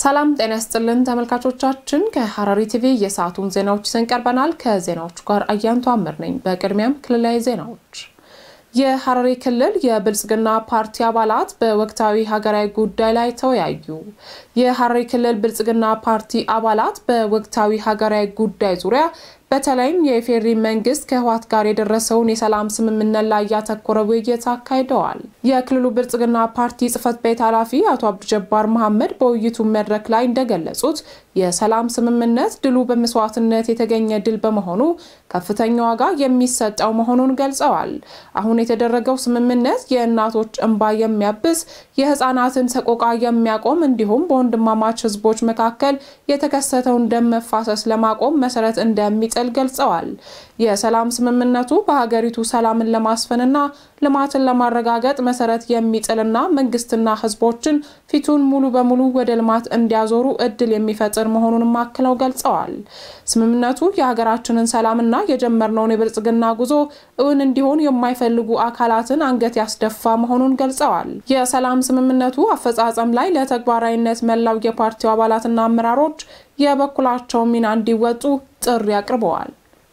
ሰላም ጤና ይስጥልን ተመልካቾቻችን፣ ከሐረሪ ቲቪ የሰዓቱን ዜናዎች ይዘን ቀርበናል። ከዜናዎቹ ጋር አያንቱ አምር ነኝ። በቅድሚያም ክልላዊ ዜናዎች። የሐረሪ ክልል የብልጽግና ፓርቲ አባላት በወቅታዊ ሀገራዊ ጉዳይ ላይ ተወያዩ። የሐረሪ ክልል ብልጽግና ፓርቲ አባላት በወቅታዊ ሀገራዊ ጉዳይ ዙሪያ በተለይም የኢፌዴሪ መንግስት ከህወሓት ጋር የደረሰውን የሰላም ስምምነት ላይ ያተኮረ ውይይት አካሂደዋል። የክልሉ ብልጽግና ፓርቲ ጽህፈት ቤት ኃላፊ አቶ አብዱጀባር መሐመድ በውይይቱ መድረክ ላይ እንደገለጹት የሰላም ስምምነት ድሉ በመስዋዕትነት የተገኘ ድል በመሆኑ ከፍተኛ ዋጋ የሚሰጠው መሆኑን ገልጸዋል። አሁን የተደረገው ስምምነት የእናቶች እንባ የሚያብስ የህፃናትን ሰቆቃ የሚያቆም እንዲሁም በወንድማማች ህዝቦች መካከል የተከሰተውን ደም መፋሰስ ለማቆም መሰረት እንደሚጥል ገልጸዋል። የሰላም ስምምነቱ በሀገሪቱ ሰላምን ለማስፈንና ልማትን ለማረጋገጥ መሰረት የሚጥልና መንግስትና ህዝቦችን ፊቱን ሙሉ በሙሉ ወደ ልማት እንዲያዞሩ እድል የሚፈጥር መሆኑንም አክለው ገልጸዋል። ስምምነቱ የሀገራችንን ሰላምና የጀመርነውን የብልጽግና ጉዞ እውን እንዲሆን የማይፈልጉ አካላትን አንገት ያስደፋ መሆኑን ገልጸዋል። የሰላም ስምምነቱ አፈጻጸም ላይ ለተግባራዊነት መላው የፓርቲው አባላትና አመራሮች የበኩላቸውን ሚና እንዲወጡ ጥሪ አቅርበዋል።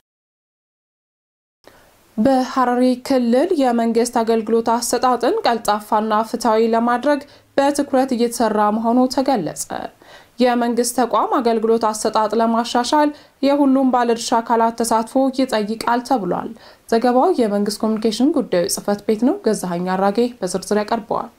በሐረሪ ክልል የመንግስት አገልግሎት አሰጣጥን ቀልጣፋና ፍትሐዊ ለማድረግ በትኩረት እየተሰራ መሆኑ ተገለጸ። የመንግስት ተቋም አገልግሎት አሰጣጥ ለማሻሻል የሁሉም ባለድርሻ አካላት ተሳትፎ ይጠይቃል ተብሏል። ዘገባው የመንግስት ኮሚኒኬሽን ጉዳዮች ጽህፈት ቤት ነው። ገዛኸኝ አራጌ በዝርዝር ያቀርበዋል።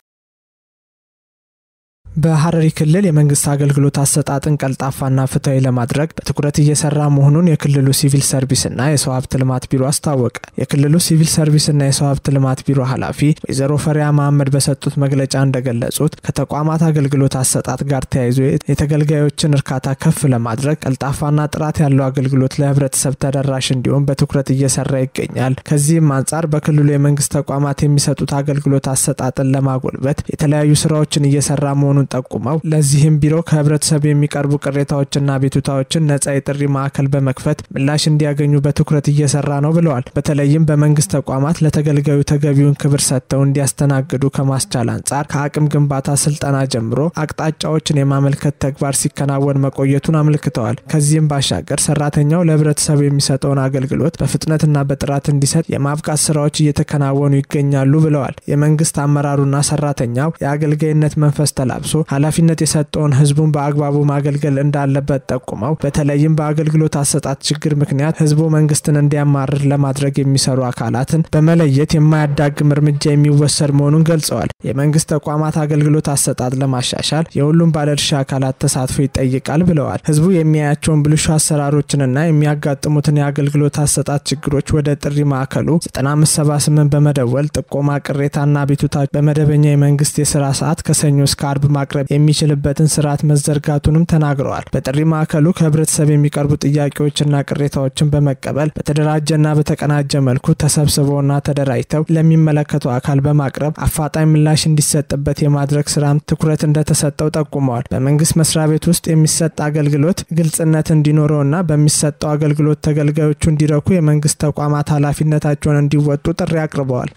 በሐረሪ ክልል የመንግስት አገልግሎት አሰጣጥን ቀልጣፋና ፍትሐዊ ለማድረግ በትኩረት እየሰራ መሆኑን የክልሉ ሲቪል ሰርቪስና የሰው ሀብት ልማት ቢሮ አስታወቀ። የክልሉ ሲቪል ሰርቪስና የሰው ሀብት ልማት ቢሮ ኃላፊ ወይዘሮ ፈሪያ መሐመድ በሰጡት መግለጫ እንደገለጹት ከተቋማት አገልግሎት አሰጣጥ ጋር ተያይዞ የተገልጋዮችን እርካታ ከፍ ለማድረግ ቀልጣፋና ጥራት ያለው አገልግሎት ለህብረተሰብ ተደራሽ እንዲሆን በትኩረት እየሰራ ይገኛል። ከዚህም አንጻር በክልሉ የመንግስት ተቋማት የሚሰጡት አገልግሎት አሰጣጥን ለማጎልበት የተለያዩ ስራዎችን እየሰራ መሆኑን ጠቁመው ለዚህም ቢሮ ከህብረተሰብ የሚቀርቡ ቅሬታዎችና ቤቱታዎችን ነጻ የጥሪ ማዕከል በመክፈት ምላሽ እንዲያገኙ በትኩረት እየሰራ ነው ብለዋል። በተለይም በመንግስት ተቋማት ለተገልጋዩ ተገቢውን ክብር ሰጥተው እንዲያስተናግዱ ከማስቻል አንጻር ከአቅም ግንባታ ስልጠና ጀምሮ አቅጣጫዎችን የማመልከት ተግባር ሲከናወን መቆየቱን አመልክተዋል። ከዚህም ባሻገር ሰራተኛው ለህብረተሰቡ የሚሰጠውን አገልግሎት በፍጥነትና በጥራት እንዲሰጥ የማብቃት ስራዎች እየተከናወኑ ይገኛሉ ብለዋል። የመንግስት አመራሩና ሰራተኛው የአገልጋይነት መንፈስ ተላብሶ ኃላፊነት የሰጠውን ህዝቡን በአግባቡ ማገልገል እንዳለበት ጠቁመው በተለይም በአገልግሎት አሰጣጥ ችግር ምክንያት ህዝቡ መንግስትን እንዲያማርር ለማድረግ የሚሰሩ አካላትን በመለየት የማያዳግም እርምጃ የሚወሰድ መሆኑን ገልጸዋል። የመንግስት ተቋማት አገልግሎት አሰጣጥ ለማሻሻል የሁሉም ባለድርሻ አካላት ተሳትፎ ይጠይቃል ብለዋል። ህዝቡ የሚያያቸውን ብልሹ አሰራሮችንና የሚያጋጥሙትን የአገልግሎት አሰጣጥ ችግሮች ወደ ጥሪ ማዕከሉ 9578 በመደወል ጥቆማ፣ ቅሬታና ቤቱታ በመደበኛ የመንግስት የስራ ሰዓት ከሰኞ እስከ አርብ ማቅረብ የሚችልበትን ስርዓት መዘርጋቱንም ተናግረዋል። በጥሪ ማዕከሉ ከህብረተሰብ የሚቀርቡ ጥያቄዎችና ቅሬታዎችን በመቀበል በተደራጀና በተቀናጀ መልኩ ተሰብስበውና ተደራጅተው ለሚመለከተው አካል በማቅረብ አፋጣኝ ምላሽ እንዲሰጥበት የማድረግ ስራም ትኩረት እንደተሰጠው ጠቁመዋል። በመንግስት መስሪያ ቤት ውስጥ የሚሰጥ አገልግሎት ግልጽነት እንዲኖረውና በሚሰጠው አገልግሎት ተገልጋዮቹ እንዲረኩ የመንግስት ተቋማት ኃላፊነታቸውን እንዲወጡ ጥሪ አቅርበዋል።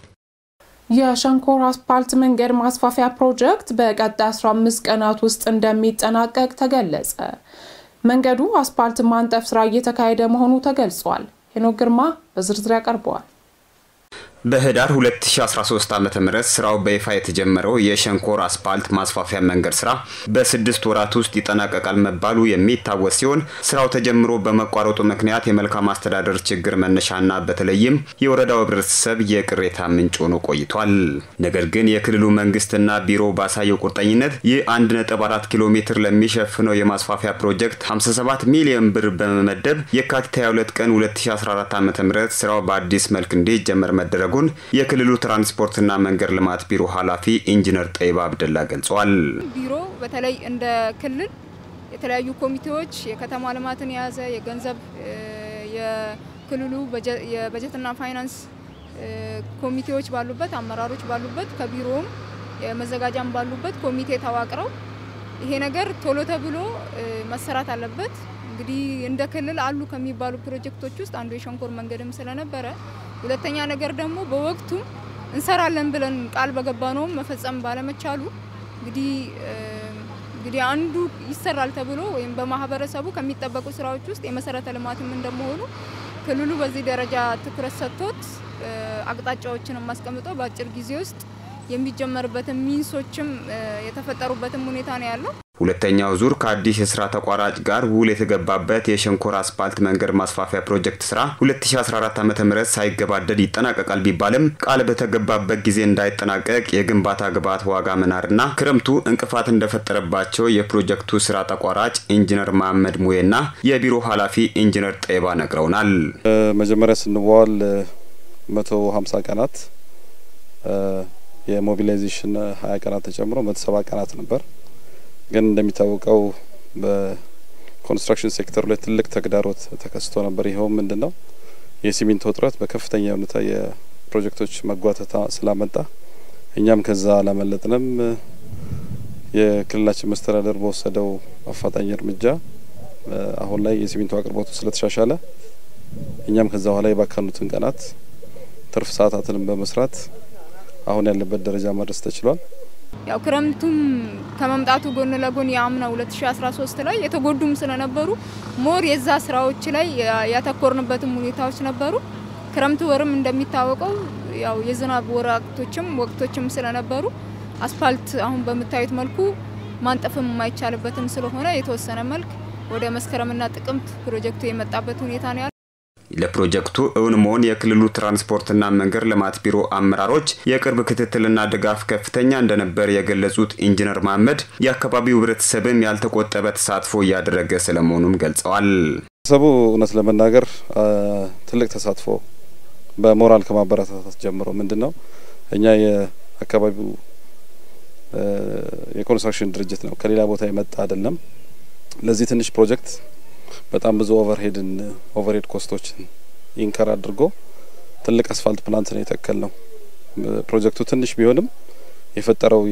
የሸንኮር አስፓልት መንገድ ማስፋፊያ ፕሮጀክት በቀጣይ 15 ቀናት ውስጥ እንደሚጠናቀቅ ተገለጸ። መንገዱ አስፓልት ማንጠፍ ስራ እየተካሄደ መሆኑ ተገልጿል። ሄኖክ ግርማ በዝርዝር ያቀርበዋል። በህዳር 2013 ዓ ም ስራው በይፋ የተጀመረው የሸንኮር አስፓልት ማስፋፊያ መንገድ ስራ በስድስት ወራት ውስጥ ይጠናቀቃል መባሉ የሚታወስ ሲሆን ስራው ተጀምሮ በመቋረጡ ምክንያት የመልካም አስተዳደር ችግር መነሻና በተለይም የወረዳው ህብረተሰብ የቅሬታ ምንጭ ሆኖ ቆይቷል። ነገር ግን የክልሉ መንግስትና ቢሮ ባሳየው ቁርጠኝነት ይህ 1.4 ኪሎ ሜትር ለሚሸፍነው የማስፋፊያ ፕሮጀክት 57 ሚሊዮን ብር በመመደብ የካቲት 22 ቀን 2014 ዓ ም ስራው በአዲስ መልክ እንዲጀመር መደረጉ ማድረጉን የክልሉ ትራንስፖርትና መንገድ ልማት ቢሮ ኃላፊ ኢንጂነር ጠይባ አብደላ ገልጸዋል። ቢሮ በተለይ እንደ ክልል የተለያዩ ኮሚቴዎች የከተማ ልማትን የያዘ የገንዘብ የክልሉ የበጀትና ፋይናንስ ኮሚቴዎች ባሉበት አመራሮች ባሉበት ከቢሮውም የመዘጋጃም ባሉበት ኮሚቴ ተዋቅረው ይሄ ነገር ቶሎ ተብሎ መሰራት አለበት። እንግዲህ እንደ ክልል አሉ ከሚባሉ ፕሮጀክቶች ውስጥ አንዱ የሸንኮር መንገድም ስለነበረ ሁለተኛ ነገር ደግሞ በወቅቱ እንሰራለን ብለን ቃል በገባ ነውም መፈጸም ባለመቻሉ እንግዲህ እንግዲህ አንዱ ይሰራል ተብሎ ወይም በማህበረሰቡ ከሚጠበቁ ስራዎች ውስጥ የመሰረተ ልማትም እንደመሆኑ ክልሉ በዚህ ደረጃ ትኩረት ሰጥቶት አቅጣጫዎችን አስቀምጦ በአጭር ጊዜ ውስጥ የሚጀመርበትን ሚንሶችም የተፈጠሩበትም ሁኔታ ነው ያለው። ሁለተኛው ዙር ከአዲስ የስራ ተቋራጭ ጋር ውል የተገባበት የሸንኮራ አስፓልት መንገድ ማስፋፊያ ፕሮጀክት ስራ 2014 ዓ ም ሳይገባደድ ይጠናቀቃል ቢባልም ቃል በተገባበት ጊዜ እንዳይጠናቀቅ የግንባታ ግብዓት ዋጋ መናርና ክረምቱ እንቅፋት እንደፈጠረባቸው የፕሮጀክቱ ስራ ተቋራጭ ኢንጂነር መሀመድ ሙዬና የቢሮ ኃላፊ ኢንጂነር ጠይባ ነግረውናል። መጀመሪያ ስንዋዋል 150 ቀናት የሞቢላይዜሽን 20 ቀናት ተጨምሮ 170 ቀናት ነበር። ግን እንደሚታወቀው በኮንስትራክሽን ሴክተሩ ላይ ትልቅ ተግዳሮት ተከስቶ ነበር። ይኸውም ምንድን ነው? የሲሚንቶ እጥረት በከፍተኛ ሁኔታ የፕሮጀክቶች መጓተታ ስላመጣ እኛም ከዛ አላመለጥንም። የክልላችን መስተዳደር በወሰደው አፋጣኝ እርምጃ አሁን ላይ የሲሚንቶ አቅርቦቱ ስለተሻሻለ እኛም ከዛ በኋላ የባከኑትን ቀናት ትርፍ ሰዓታትንም በመስራት አሁን ያለበት ደረጃ መድረስ ተችሏል። ያው ክረምቱም ከመምጣቱ ጎን ለጎን የአምና 2013 ላይ የተጎዱም ስለነበሩ ሞር የዛ ስራዎች ላይ ያተኮርንበትም ሁኔታዎች ነበሩ። ክረምቱ ወርም እንደሚታወቀው ያው የዝናብ ወራቶችም ወቅቶችም ስለነበሩ አስፋልት አሁን በምታዩት መልኩ ማንጠፍም የማይቻልበትም ስለሆነ የተወሰነ መልክ ወደ መስከረምና ጥቅምት ፕሮጀክቱ የመጣበት ሁኔታ ነው ያለው። ለፕሮጀክቱ እውን መሆን የክልሉ ትራንስፖርትና መንገድ ልማት ቢሮ አመራሮች የቅርብ ክትትልና ድጋፍ ከፍተኛ እንደነበር የገለጹት ኢንጂነር መሀመድ የአካባቢው ሕብረተሰብም ያልተቆጠበ ተሳትፎ እያደረገ ስለመሆኑም ገልጸዋል። ህብረተሰቡ እውነት ለመናገር ትልቅ ተሳትፎ በሞራል ከማበረታታት ጀምሮ ምንድን ነው እኛ የአካባቢው የኮንስትራክሽን ድርጅት ነው፣ ከሌላ ቦታ የመጣ አይደለም። ለዚህ ትንሽ ፕሮጀክት በጣም ብዙ ኦቨርሄድን ኦቨርሄድ ኮስቶችን ኢንከር አድርጎ ትልቅ አስፋልት ፕላንት ነው የተከል ነው። ፕሮጀክቱ ትንሽ ቢሆንም የፈጠረው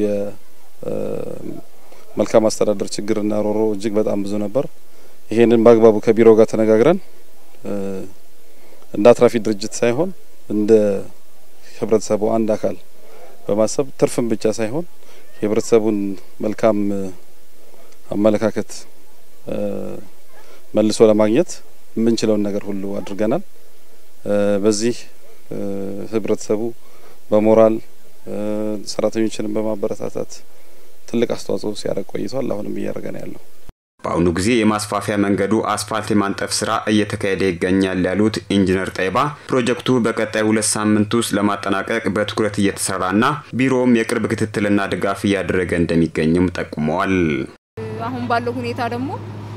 የመልካም አስተዳደር ችግርና ሮሮ እጅግ በጣም ብዙ ነበር። ይሄንን በአግባቡ ከቢሮ ጋር ተነጋግረን እንደ አትራፊ ድርጅት ሳይሆን እንደ ህብረተሰቡ አንድ አካል በማሰብ ትርፍን ብቻ ሳይሆን የህብረተሰቡን መልካም አመለካከት መልሶ ለማግኘት የምንችለውን ነገር ሁሉ አድርገናል። በዚህ ህብረተሰቡ በሞራል ሰራተኞችንም በማበረታታት ትልቅ አስተዋጽኦ ሲያደርግ ቆይቷል። አሁንም እያደረገ ነው ያለው። በአሁኑ ጊዜ የማስፋፊያ መንገዱ አስፋልት የማንጠፍ ስራ እየተካሄደ ይገኛል ያሉት ኢንጂነር ጠይባ ፕሮጀክቱ በቀጣይ ሁለት ሳምንት ውስጥ ለማጠናቀቅ በትኩረት እየተሰራና ቢሮውም የቅርብ ክትትልና ድጋፍ እያደረገ እንደሚገኝም ጠቁመዋል። አሁን ባለው ሁኔታ ደግሞ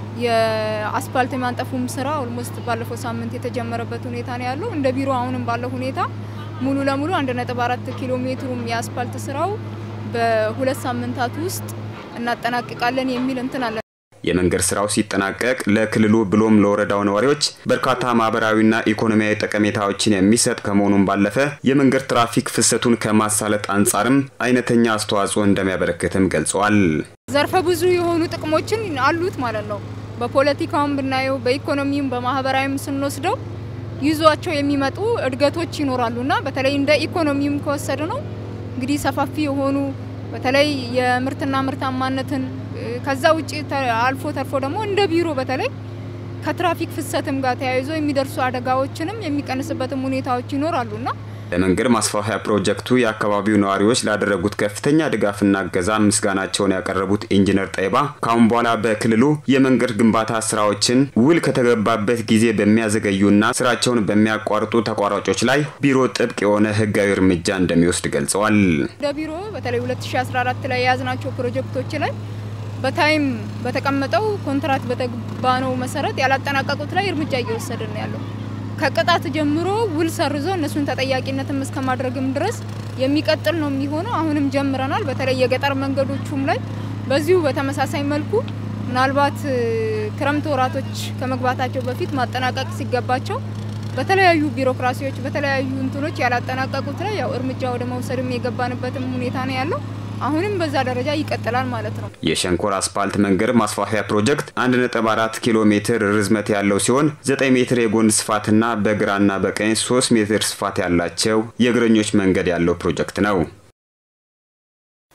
የአስፋልት የማንጠፉም ስራ ኦልሞስት ባለፈው ሳምንት የተጀመረበት ሁኔታ ነው ያለው። እንደ ቢሮ አሁንም ባለው ሁኔታ ሙሉ ለሙሉ አንድ ነጥብ አራት ኪሎ ሜትሩም የአስፋልት ስራው በሁለት ሳምንታት ውስጥ እናጠናቅቃለን የሚል እንትን አለ። የመንገድ ስራው ሲጠናቀቅ ለክልሉ ብሎም ለወረዳው ነዋሪዎች በርካታ ማህበራዊና ኢኮኖሚያዊ ጠቀሜታዎችን የሚሰጥ ከመሆኑም ባለፈ የመንገድ ትራፊክ ፍሰቱን ከማሳለጥ አንጻርም አይነተኛ አስተዋጽኦ እንደሚያበረክትም ገልጸዋል። ዘርፈ ብዙ የሆኑ ጥቅሞችን አሉት ማለት ነው። በፖለቲካውም ብናየው በኢኮኖሚውም በማህበራዊም ስንወስደው ይዟቸው የሚመጡ እድገቶች ይኖራሉና በተለይ እንደ ኢኮኖሚውም ከወሰድ ነው እንግዲህ ሰፋፊ የሆኑ በተለይ የምርትና ምርታማነትን ከዛ ውጭ አልፎ ተርፎ ደግሞ እንደ ቢሮ በተለይ ከትራፊክ ፍሰትም ጋር ተያይዞ የሚደርሱ አደጋዎችንም የሚቀንስበትም ሁኔታዎች ይኖራሉና ለመንገድ ማስፋፊያ ፕሮጀክቱ የአካባቢው ነዋሪዎች ላደረጉት ከፍተኛ ድጋፍና እገዛ ምስጋናቸውን ያቀረቡት ኢንጂነር ጠይባ ካሁን በኋላ በክልሉ የመንገድ ግንባታ ስራዎችን ውል ከተገባበት ጊዜ በሚያዘገዩና ስራቸውን በሚያቋርጡ ተቋራጮች ላይ ቢሮ ጥብቅ የሆነ ሕጋዊ እርምጃ እንደሚወስድ ገልጸዋል። እንደ ቢሮ በተለይ 2014 ላይ የያዝናቸው ፕሮጀክቶች ላይ በታይም በተቀመጠው ኮንትራት በተባነው መሰረት ያላጠናቀቁት ላይ እርምጃ እየወሰድን ነው ያለው። ከቅጣት ጀምሮ ውል ሰርዞ እነሱን ተጠያቂነትም እስከ ማድረግም ድረስ የሚቀጥል ነው የሚሆነው። አሁንም ጀምረናል። በተለይ የገጠር መንገዶቹም ላይ በዚሁ በተመሳሳይ መልኩ ምናልባት ክረምት ወራቶች ከመግባታቸው በፊት ማጠናቀቅ ሲገባቸው በተለያዩ ቢሮክራሲዎች በተለያዩ እንትኖች ያላጠናቀቁት ላይ ያው እርምጃ ወደ መውሰድም የገባንበትም ሁኔታ ነው ያለው። አሁንም በዛ ደረጃ ይቀጥላል ማለት ነው። የሸንኮር አስፓልት መንገድ ማስፋፊያ ፕሮጀክት 1.4 ኪሎ ሜትር ርዝመት ያለው ሲሆን 9 ሜትር የጎን ስፋትና በግራና በቀኝ 3 ሜትር ስፋት ያላቸው የእግረኞች መንገድ ያለው ፕሮጀክት ነው።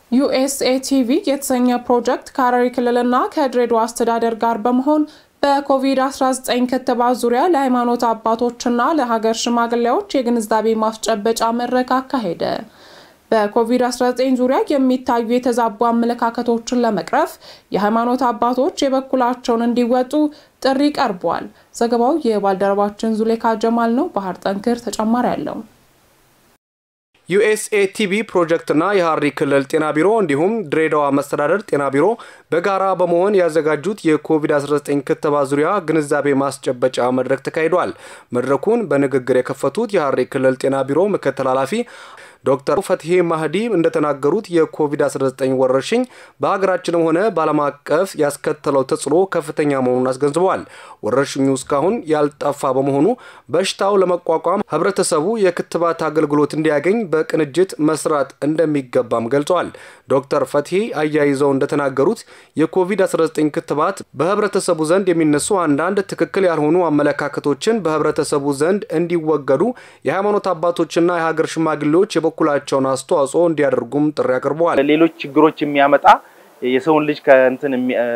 ዩኤስኤቲቪ የተሰኘ ፕሮጀክት ከሐረሪ ክልልና ከድሬዳዋ አስተዳደር ጋር በመሆን በኮቪድ-19 ክትባት ዙሪያ ለሃይማኖት አባቶችና ለሀገር ሽማግሌዎች የግንዛቤ ማስጨበጫ መድረክ አካሄደ። በኮቪድ-19 ዙሪያ የሚታዩ የተዛቡ አመለካከቶችን ለመቅረፍ የሃይማኖት አባቶች የበኩላቸውን እንዲወጡ ጥሪ ቀርቧል። ዘገባው የባልደረባችን ዙሌካ ጀማል ነው። ባህር ጠንክር ተጨማሪ አለው። ዩኤስኤቲቪ ፕሮጀክትና የሐረሪ ክልል ጤና ቢሮ እንዲሁም ድሬዳዋ መስተዳደር ጤና ቢሮ በጋራ በመሆን ያዘጋጁት የኮቪድ-19 ክትባት ዙሪያ ግንዛቤ ማስጨበጫ መድረክ ተካሂዷል። መድረኩን በንግግር የከፈቱት የሐረሪ ክልል ጤና ቢሮ ምክትል ኃላፊ ዶክተር ፈትሄ ማህዲ እንደተናገሩት የኮቪድ-19 ወረርሽኝ በሀገራችንም ሆነ በዓለም አቀፍ ያስከተለው ተጽዕኖ ከፍተኛ መሆኑን አስገንዝበዋል። ወረርሽኙ እስካሁን ያልጠፋ በመሆኑ በሽታው ለመቋቋም ህብረተሰቡ የክትባት አገልግሎት እንዲያገኝ በቅንጅት መስራት እንደሚገባም ገልጸዋል። ዶክተር ፈትሄ አያይዘው እንደተናገሩት የኮቪድ-19 ክትባት በህብረተሰቡ ዘንድ የሚነሱ አንዳንድ ትክክል ያልሆኑ አመለካከቶችን በህብረተሰቡ ዘንድ እንዲወገዱ የሃይማኖት አባቶችና የሀገር ሽማግሌዎች የበኩላቸውን አስተዋጽኦ እንዲያደርጉም ጥሪ አቅርበዋል። ሌሎች ችግሮች የሚያመጣ የሰውን ልጅ ከእንትን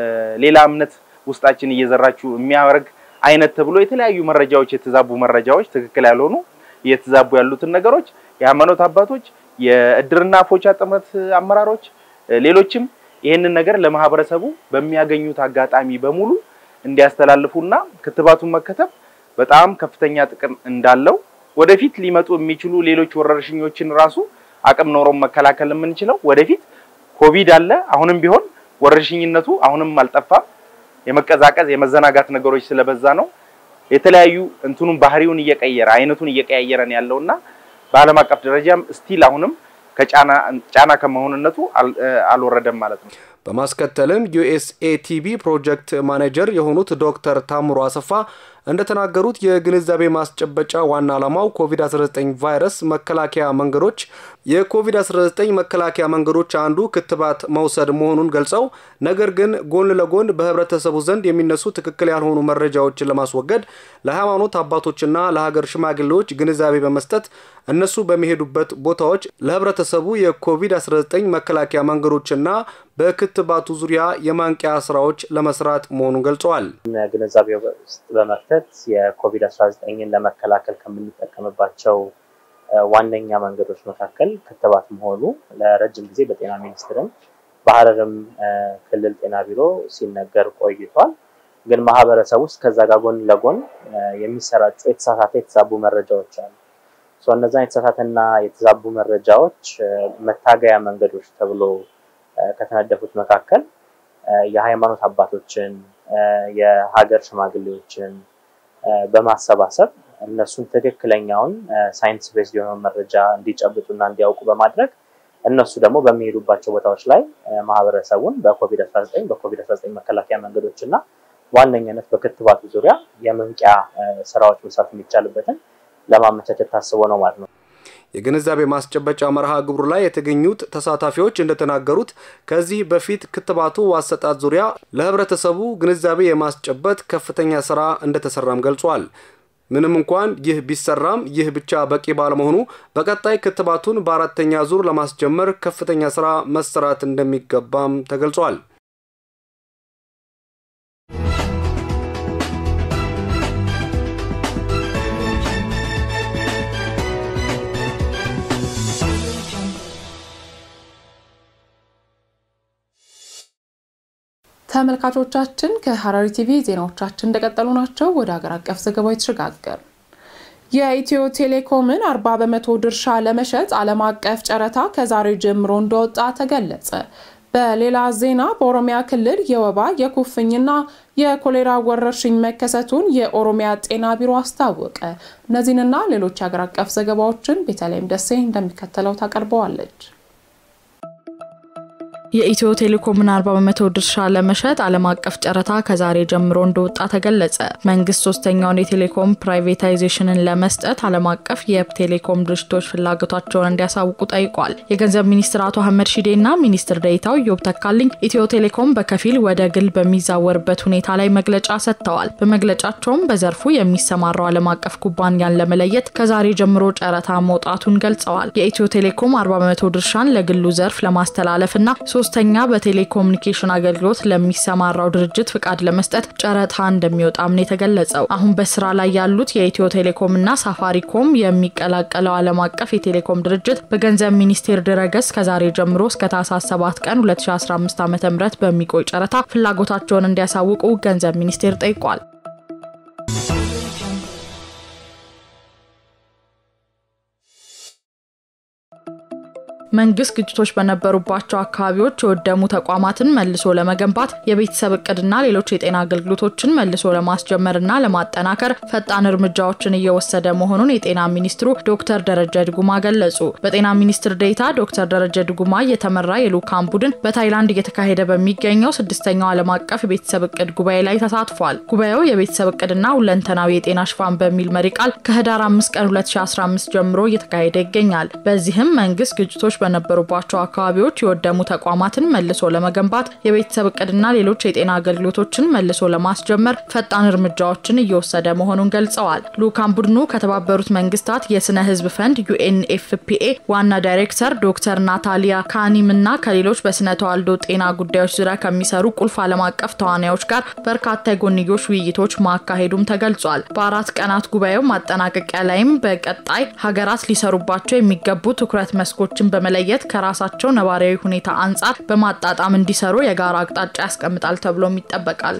ሌላ እምነት ውስጣችን እየዘራችሁ የሚያደርግ አይነት ተብሎ የተለያዩ መረጃዎች የተዛቡ መረጃዎች ትክክል ያልሆኑ እየተዛቡ ያሉትን ነገሮች የሃይማኖት አባቶች፣ የእድርና ፎቻ ጥምረት አመራሮች፣ ሌሎችም ይህንን ነገር ለማህበረሰቡ በሚያገኙት አጋጣሚ በሙሉ እንዲያስተላልፉና ክትባቱን መከተብ በጣም ከፍተኛ ጥቅም እንዳለው ወደፊት ሊመጡ የሚችሉ ሌሎች ወረርሽኞችን ራሱ አቅም ኖሮም መከላከል የምንችለው ወደፊት ኮቪድ አለ። አሁንም ቢሆን ወረርሽኝነቱ አሁንም አልጠፋም። የመቀዛቀዝ የመዘናጋት ነገሮች ስለበዛ ነው የተለያዩ እንትኑን ባህሪውን እየቀየረ አይነቱን እየቀያየረን ያለውና በዓለም አቀፍ ደረጃም ስቲል አሁንም ከጫና ጫና ከመሆንነቱ አልወረደም ማለት ነው። በማስከተልም ዩኤስኤቲቪ ፕሮጀክት ማኔጀር የሆኑት ዶክተር ታምሮ አሰፋ እንደተናገሩት የግንዛቤ ማስጨበጫ ዋና ዓላማው ኮቪድ-19 ቫይረስ መከላከያ መንገዶች የኮቪድ-19 መከላከያ መንገዶች አንዱ ክትባት መውሰድ መሆኑን ገልጸው ነገር ግን ጎን ለጎን በህብረተሰቡ ዘንድ የሚነሱ ትክክል ያልሆኑ መረጃዎችን ለማስወገድ ለሃይማኖት አባቶችና ለሀገር ሽማግሌዎች ግንዛቤ በመስጠት እነሱ በሚሄዱበት ቦታዎች ለህብረተሰቡ የኮቪድ-19 መከላከያ መንገዶችና በክትባቱ ዙሪያ የማንቂያ ስራዎች ለመስራት መሆኑን ገልጸዋል። ግንዛቤ ውስጥ በመክተት የኮቪድ-19ን ለመከላከል ከምንጠቀምባቸው ዋነኛ መንገዶች መካከል ክትባት መሆኑ ለረጅም ጊዜ በጤና ሚኒስቴርም በሐረርም ክልል ጤና ቢሮ ሲነገር ቆይቷል። ግን ማህበረሰብ ውስጥ ከዛ ጋር ጎን ለጎን የሚሰራጩ የተሳሳተ የተዛቡ መረጃዎች አሉ። እነዛ የተሳሳተና የተዛቡ መረጃዎች መታገያ መንገዶች ተብሎ ከተነደፉት መካከል የሃይማኖት አባቶችን፣ የሀገር ሽማግሌዎችን በማሰባሰብ እነሱን ትክክለኛውን ሳይንስ ቤዝድ የሆነውን መረጃ እንዲጨብጡና እንዲያውቁ በማድረግ እነሱ ደግሞ በሚሄዱባቸው ቦታዎች ላይ ማህበረሰቡን በኮቪድ-19 በኮቪድ-19 መከላከያ መንገዶች እና ዋነኛነት በክትባቱ ዙሪያ የመንቂያ ስራዎች መስራት የሚቻልበትን ለማመቻቸት ታስቦ ነው ማለት ነው። የግንዛቤ ማስጨበጫ መርሃ ግብሩ ላይ የተገኙት ተሳታፊዎች እንደተናገሩት ከዚህ በፊት ክትባቱ አሰጣጥ ዙሪያ ለህብረተሰቡ ግንዛቤ የማስጨበት ከፍተኛ ስራ እንደተሰራም ገልጿል። ምንም እንኳን ይህ ቢሰራም ይህ ብቻ በቂ ባለመሆኑ በቀጣይ ክትባቱን በአራተኛ ዙር ለማስጀመር ከፍተኛ ስራ መሰራት እንደሚገባም ተገልጿል። ተመልካቾቻችን ከሐረሪ ቲቪ ዜናዎቻችን እንደቀጠሉ ናቸው። ወደ ሀገር አቀፍ ዘገባው የተሸጋገር የኢትዮ ቴሌኮምን 40 በመቶ ድርሻ ለመሸጥ ዓለም አቀፍ ጨረታ ከዛሬ ጀምሮ እንደወጣ ተገለጸ። በሌላ ዜና በኦሮሚያ ክልል የወባ የኩፍኝና የኮሌራ ወረርሽኝ መከሰቱን የኦሮሚያ ጤና ቢሮ አስታወቀ። እነዚህንና ሌሎች ሀገር አቀፍ ዘገባዎችን ቤተልሔም ደሴ እንደሚከተለው ታቀርበዋለች። የኢትዮ ቴሌኮምን 40 በመቶ ድርሻ ለመሸጥ ዓለም አቀፍ ጨረታ ከዛሬ ጀምሮ እንደወጣ ተገለጸ። መንግስት ሶስተኛውን የቴሌኮም ፕራይቬታይዜሽንን ለመስጠት ዓለም አቀፍ የቴሌኮም ድርጅቶች ፍላጎታቸውን እንዲያሳውቁ ጠይቋል። የገንዘብ ሚኒስትር አቶ አህመድ ሺዴና ሚኒስትር ዴኤታው ኢዮብ ተካልኝ ኢትዮ ቴሌኮም በከፊል ወደ ግል በሚዛወርበት ሁኔታ ላይ መግለጫ ሰጥተዋል። በመግለጫቸውም በዘርፉ የሚሰማራው ዓለም አቀፍ ኩባንያን ለመለየት ከዛሬ ጀምሮ ጨረታ መውጣቱን ገልጸዋል። የኢትዮ ቴሌኮም 40 በመቶ ድርሻን ለግሉ ዘርፍ ለማስተላለፍና ሶስተኛ በቴሌኮሙኒኬሽን አገልግሎት ለሚሰማራው ድርጅት ፍቃድ ለመስጠት ጨረታ እንደሚወጣም ነው የተገለጸው። አሁን በስራ ላይ ያሉት የኢትዮ ቴሌኮም እና ሳፋሪኮም የሚቀላቀለው ዓለም አቀፍ የቴሌኮም ድርጅት በገንዘብ ሚኒስቴር ድረገጽ ከዛሬ ጀምሮ እስከ ታህሳስ 7 ቀን 2015 ዓ ም በሚቆይ ጨረታ ፍላጎታቸውን እንዲያሳውቁ ገንዘብ ሚኒስቴር ጠይቋል። መንግስት ግጭቶች በነበሩባቸው አካባቢዎች የወደሙ ተቋማትን መልሶ ለመገንባት የቤተሰብ እቅድና ሌሎች የጤና አገልግሎቶችን መልሶ ለማስጀመርና ለማጠናከር ፈጣን እርምጃዎችን እየወሰደ መሆኑን የጤና ሚኒስትሩ ዶክተር ደረጀ ድጉማ ገለጹ። በጤና ሚኒስትር ዴኤታ ዶክተር ደረጀ ድጉማ የተመራ የልዑካን ቡድን በታይላንድ እየተካሄደ በሚገኘው ስድስተኛው ዓለም አቀፍ የቤተሰብ እቅድ ጉባኤ ላይ ተሳትፏል። ጉባኤው የቤተሰብ እቅድና ሁለንተናዊ የጤና ሽፋን በሚል መሪ ቃል ከህዳር 5 ቀን 2015 ጀምሮ እየተካሄደ ይገኛል። በዚህም መንግስት ግጭቶች በነበሩባቸው አካባቢዎች የወደሙ ተቋማትን መልሶ ለመገንባት የቤተሰብ እቅድና ሌሎች የጤና አገልግሎቶችን መልሶ ለማስጀመር ፈጣን እርምጃዎችን እየወሰደ መሆኑን ገልጸዋል። ልዑካን ቡድኑ ከተባበሩት መንግስታት የስነ ህዝብ ፈንድ ዩኤንኤፍፒኤ ዋና ዳይሬክተር ዶክተር ናታሊያ ካኒም እና ከሌሎች በስነ ተዋልዶ ጤና ጉዳዮች ዙሪያ ከሚሰሩ ቁልፍ ዓለም አቀፍ ተዋናዮች ጋር በርካታ የጎንዮሽ ውይይቶች ማካሄዱም ተገልጿል። በአራት ቀናት ጉባኤው ማጠናቀቂያ ላይም በቀጣይ ሀገራት ሊሰሩባቸው የሚገቡ ትኩረት መስኮችን በመ ለየት ከራሳቸው ነባራዊ ሁኔታ አንጻር በማጣጣም እንዲሰሩ የጋራ አቅጣጫ ያስቀምጣል ተብሎም ይጠበቃል።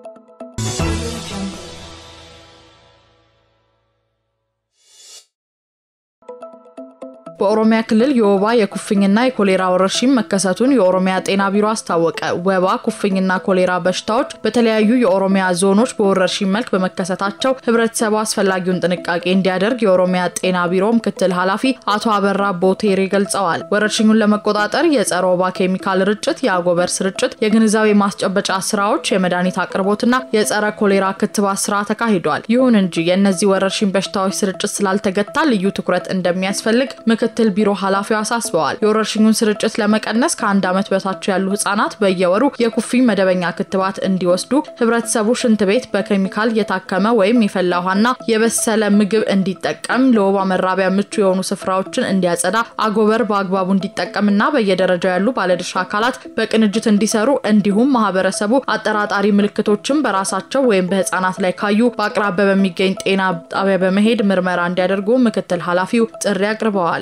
በኦሮሚያ ክልል የወባ የኩፍኝና የኮሌራ ወረርሽኝ መከሰቱን የኦሮሚያ ጤና ቢሮ አስታወቀ። ወባ፣ ኩፍኝና ኮሌራ በሽታዎች በተለያዩ የኦሮሚያ ዞኖች በወረርሽኝ መልክ በመከሰታቸው ህብረተሰቡ አስፈላጊውን ጥንቃቄ እንዲያደርግ የኦሮሚያ ጤና ቢሮ ምክትል ኃላፊ አቶ አበራ ቦቴሬ ገልጸዋል። ወረርሽኙን ለመቆጣጠር የጸረ ወባ ኬሚካል ርጭት፣ የአጎበር ስርጭት፣ የግንዛቤ ማስጨበጫ ስራዎች፣ የመድኃኒት አቅርቦትና የጸረ ኮሌራ ክትባት ስራ ተካሂዷል። ይሁን እንጂ የእነዚህ ወረርሽኝ በሽታዎች ስርጭት ስላልተገታ ልዩ ትኩረት እንደሚያስፈልግ ምክትል ቢሮ ኃላፊው አሳስበዋል። የወረርሽኙን ስርጭት ለመቀነስ ከአንድ ዓመት በታች ያሉ ህጻናት በየወሩ የኩፍኝ መደበኛ ክትባት እንዲወስዱ፣ ህብረተሰቡ ሽንት ቤት በኬሚካል የታከመ ወይም የፈላ ውሃና የበሰለ ምግብ እንዲጠቀም፣ ለወባ መራቢያ ምቹ የሆኑ ስፍራዎችን እንዲያጸዳ፣ አጎበር በአግባቡ እንዲጠቀምና በየደረጃው ያሉ ባለድርሻ አካላት በቅንጅት እንዲሰሩ እንዲሁም ማህበረሰቡ አጠራጣሪ ምልክቶችን በራሳቸው ወይም በህጻናት ላይ ካዩ በአቅራቢያ በሚገኝ ጤና ጣቢያ በመሄድ ምርመራ እንዲያደርጉ ምክትል ኃላፊው ጥሪ አቅርበዋል።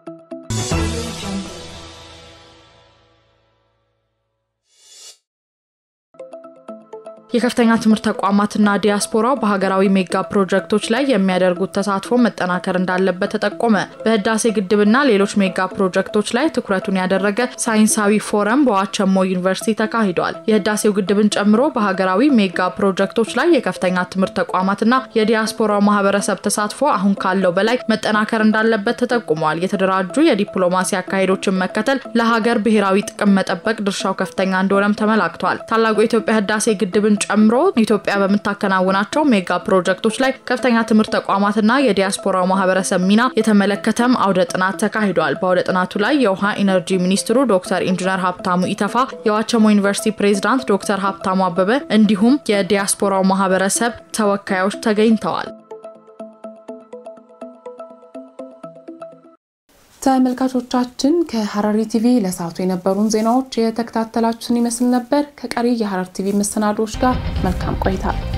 የከፍተኛ ትምህርት ተቋማትና ዲያስፖራው በሀገራዊ ሜጋ ፕሮጀክቶች ላይ የሚያደርጉት ተሳትፎ መጠናከር እንዳለበት ተጠቆመ። በህዳሴ ግድብና ሌሎች ሜጋ ፕሮጀክቶች ላይ ትኩረቱን ያደረገ ሳይንሳዊ ፎረም በዋቸሞ ዩኒቨርሲቲ ተካሂዷል። የህዳሴው ግድብን ጨምሮ በሀገራዊ ሜጋ ፕሮጀክቶች ላይ የከፍተኛ ትምህርት ተቋማትና የዲያስፖራው ማህበረሰብ ተሳትፎ አሁን ካለው በላይ መጠናከር እንዳለበት ተጠቁሟል። የተደራጁ የዲፕሎማሲ አካሄዶችን መከተል ለሀገር ብሔራዊ ጥቅም መጠበቅ ድርሻው ከፍተኛ እንደሆነም ተመላክቷል። ታላቁ የኢትዮጵያ ህዳሴ ግድብን ጨምሮ ኢትዮጵያ በምታከናውናቸው ሜጋ ፕሮጀክቶች ላይ ከፍተኛ ትምህርት ተቋማትና የዲያስፖራው ማህበረሰብ ሚና የተመለከተም አውደ ጥናት ተካሂዷል። በአውደ ጥናቱ ላይ የውሃ ኢነርጂ ሚኒስትሩ ዶክተር ኢንጂነር ሀብታሙ ኢተፋ፣ የዋቸሞ ዩኒቨርሲቲ ፕሬዝዳንት ዶክተር ሀብታሙ አበበ እንዲሁም የዲያስፖራው ማህበረሰብ ተወካዮች ተገኝተዋል። ተመልካቾቻችን ከሐረሪ ቲቪ ለሰዓቱ የነበሩን ዜናዎች የተከታተላችሁን ይመስል ነበር። ከቀሪ የሐረሪ ቲቪ መሰናዶዎች ጋር መልካም ቆይታ